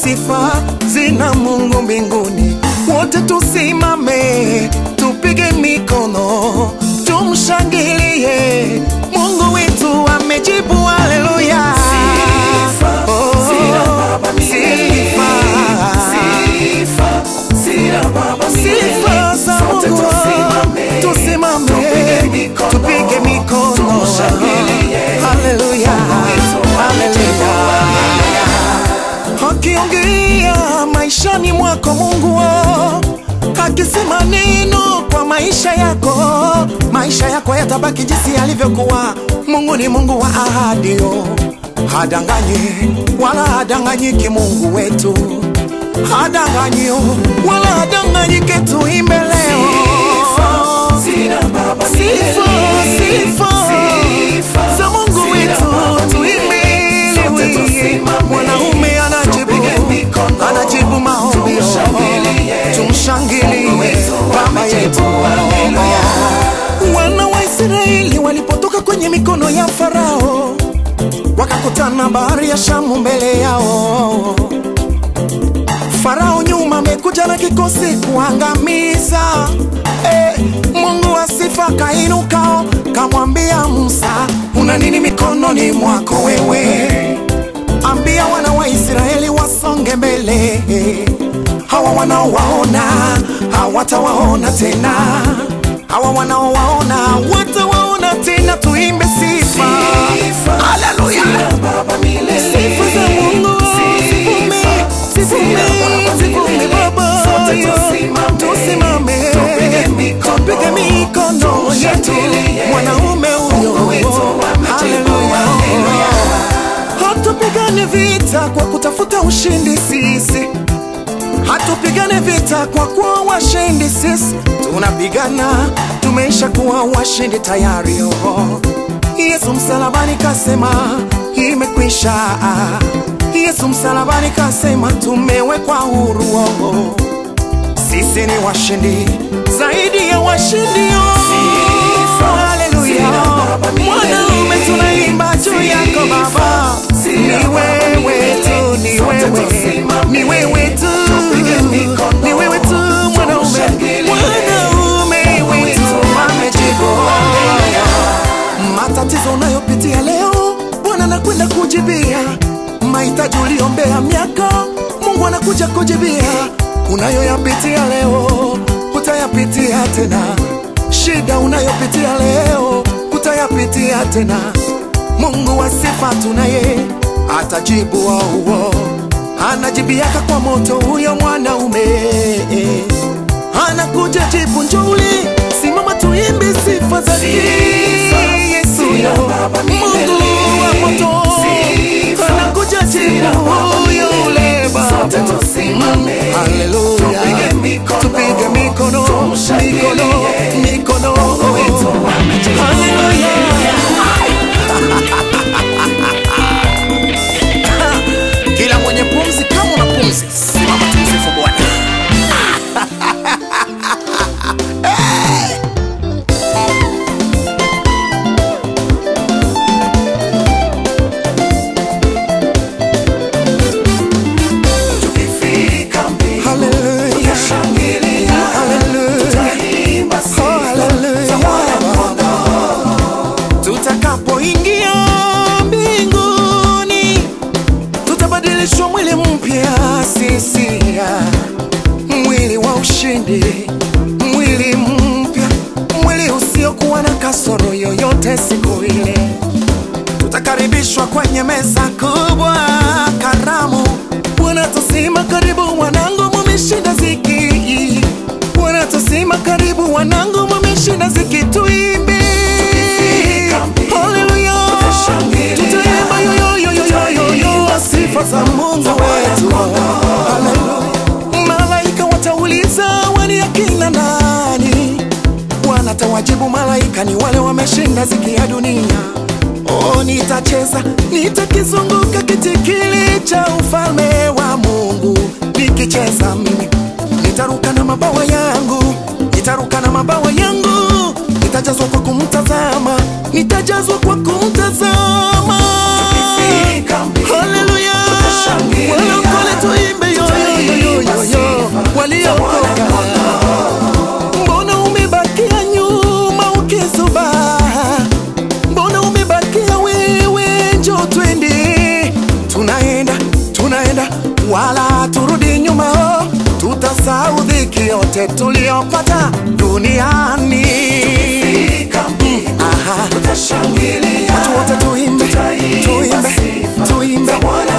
sifa zina Mungu mbinguni. Wote tusimame, tupige mikono, tumshangilie Mungu wetu amejibu. Haleluya! Sifa Oh, zina Baba milele. sifa. Sifa zina Baba milele. Sifa za Sote Mungu, tusimame, tusimame, tupige mikono, tupige mikono. tumshangilie. Haleluya, Mungu wetu haleluya. Akiongea maishani mwako Mungu wao, akisema neno kwa maisha yako, maisha yako yatabaki jinsi yalivyokuwa. Mungu ni Mungu wa ahadi, yo hadanganyi wala hadanganyiki. Mungu wetu hadanganyi wala hadanganyike. Tuimbe leo Zina Baba sifa, milele. sifa Sifa za Mungu zina wetu, Baba tuimbe milele. Sote ili tusimame, mwanaume anajibu tupige mikono, anajibu maombi, tumshangilie. tumshangilie Mungu wetu Baba yetu. amejibu, haleluya. Wana wa Israeli walipotoka kwenye mikono ya Farao, wakakutana bahari ya Shamu mbele yao. Farao nyuma amekuja na kikosi kuangamiza. Eh, Mungu wa sifa kainukao kamwambia Musa, una nini mikononi mwako wewe? Ambia wana wa Israeli wasonge mbele, hawa wanaowaona hawatawaona tena, hawa wanaowaona hawatawaona tena. Tuimbe sifa, Sifa haleluya, zina Baba milele. sifa za Mungu, sifume, sifume, sifume Baba, Sote yo. tusimame, tusimame, tupige mikono, tupige mikono yetu, tumshangilie. mwanaume huyo, Mungu wetu amejibu, haleluya. Hatupigane vita kwa kutafuta ushindi sisi, hatupigane vita kwa kuwa washindi sisi, tunapigana tumeisha kuwa washindi tayari. Oh, Yesu msalabani kasema imekwisha. Yesu msalabani kasema tumewekwa huru. Oh, sisi ni washindi zaidi ya washindi. Oh, Sifa haleluya. zina Baba milele. Mwanaume tunaimba juu yako Baba, Sifa ni zina Baba wewe milele. tu, ni Sote wewe, tusimame, ni wewe tu, tupige mikono, ni wewe tu mwanaume, tumshangilie. mwanaume Mungu wetu wetu amejibu. Matatizo unayopitia leo, Bwana anakwenda kujibia. Mahitaji uliombea miaka, Mungu anakuja kujibia. Unayoyapitia leo, utayapitia tena. Shida unayopitia leo, utayapitia tena. Mungu wa sifa tunaye, atajibu wauo, anajibiaka kwa moto huyo mwanaume anakuja jibu njuli, simama tuimbe sifa za Sifa Yesu zina yo. Baba milele. Mungu wa moto Sifa anakuja zina jibu Baba huyo ule Baba. Sote tusimame, Haleluya, tupige mikono, tupige mikono, tumshangilie. mikono, mikono. Mungu wetu amejibu. Haleluya. Kila mwenye pumzi, kama una pumzi, simama tumsifu Bwana. Tukifika mbinguni, Haleluya. tutashangilia, Haleluya. tutaimba Oh, sifa haleluya. za Mwana-Kondoo. Tutakapoingia mbinguni, tutabadilishwa mwili mpya sisi, mwili wa ushindi, mwili mpya, mwili usiokuwa na kasoro yoyote. Siku ile tutakaribishwa kwenye meza kubwa, karamu. Bwana tusima karibu, wanangu, mumeshinda ziki. Bwana tusima karibu, wanangu, mumeshinda ziki. Tuimbe Tukifika mbinguni, haleluya, tutashangilia. tutaimba yoyoyoyoyoyo sifa za Mungu wetu. Haleluya. Malaika watauliza wani akina nani? Bwana tawajibu malaika, ni wale wameshinda ziki ya dunia. Oh, nitacheza nitakizunguka kiti kile cha ufalme wa Mungu, nikicheza mimi nitaruka na mabawa yangu, nitaruka na mabawa yangu, nitajazwa kwa kumtazama, nitajazwa kwa kumtazama. Tukifika mbinguni, Haleluya, tutashangilia. walokole tuimbe uliokoka. Mbona umebakia nyuma ukisuba? Mbona umebakia wewe? Njoo twende, tunaenda tunaenda, wala turudi nyuma, tutasahau dhiki yote tuliyopata duniani. Fika mbinguni Aha. tutashangilia Watu wote tuimbe, tuimbe, tuimbe.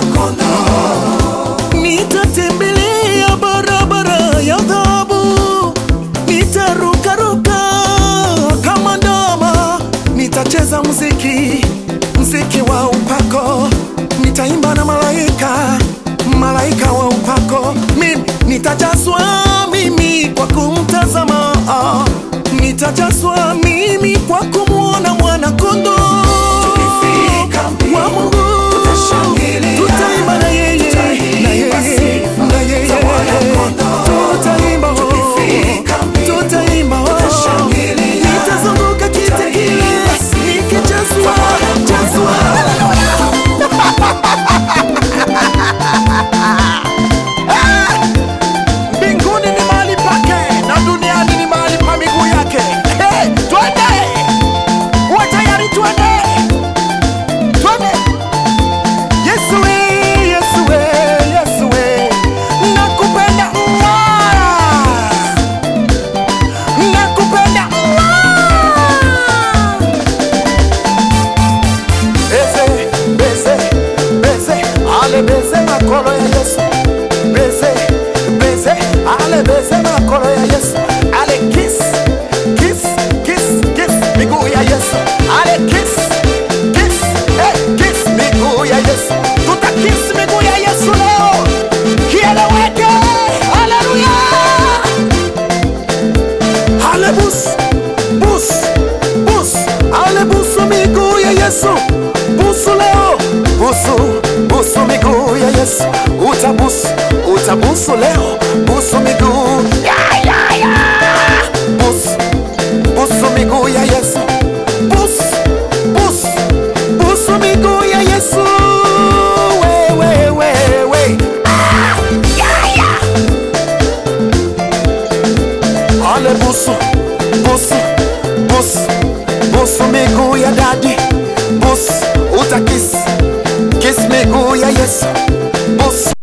Nitatembelea barabara ya dhahabu, nitarukaruka kama ndama, nitacheza muziki, muziki wa upako, nitaimba na malaika, malaika wa upako. Mimi nitajazwa mimi kwa kumtazama, nitajazwa mimi kwa kumwona mwana kondoo Tukifika mbinguni, wa Mungu, tutashangilia, tutaimba na yeye, tutaimba na yeye, sifa na yeye, za Mwana-Kondoo. tutaimba, oh, Tukifika mbinguni, tutaimba, oh, tutashangilia, nitazunguka kiti kile tutaimba sifa nikijazwa, jazwa. Mbinguni ni mahali pake na duniani ni mahali pa miguu yake. Hey, twende! Uwe tayari, twende! Twende! Yesu we, Yesu we, Yesu we, nakupenda mwa, nakupenda mwa. Beze, beze, beze, ale beze makolo ya Yesu. Beze, beze, ale beze makolo ya Yesu. Ale kiss, kiss, kiss, kiss miguu ya Yesu. Ale kiss, kiss, eh, kiss miguu ya Yesu. Tuta kiss miguu ya Yesu leo. Kieleweke. Haleluya. Ale bus, bus, bus, ale busu miguu ya Yesu. Busu leo, busu, busu miguu ya Yesu. Utabusu, utabusu leo, busu miguu. Ya, ya, ya. Busu, busu miguu ya Yesu. Busu, busu, busu miguu ya Yesu. We, we, we, we. Ah, ya, ya. Ale busu, busu, busu, busu miguu ya dadi, busu utakisi, kisi miguu ya Yesu, busu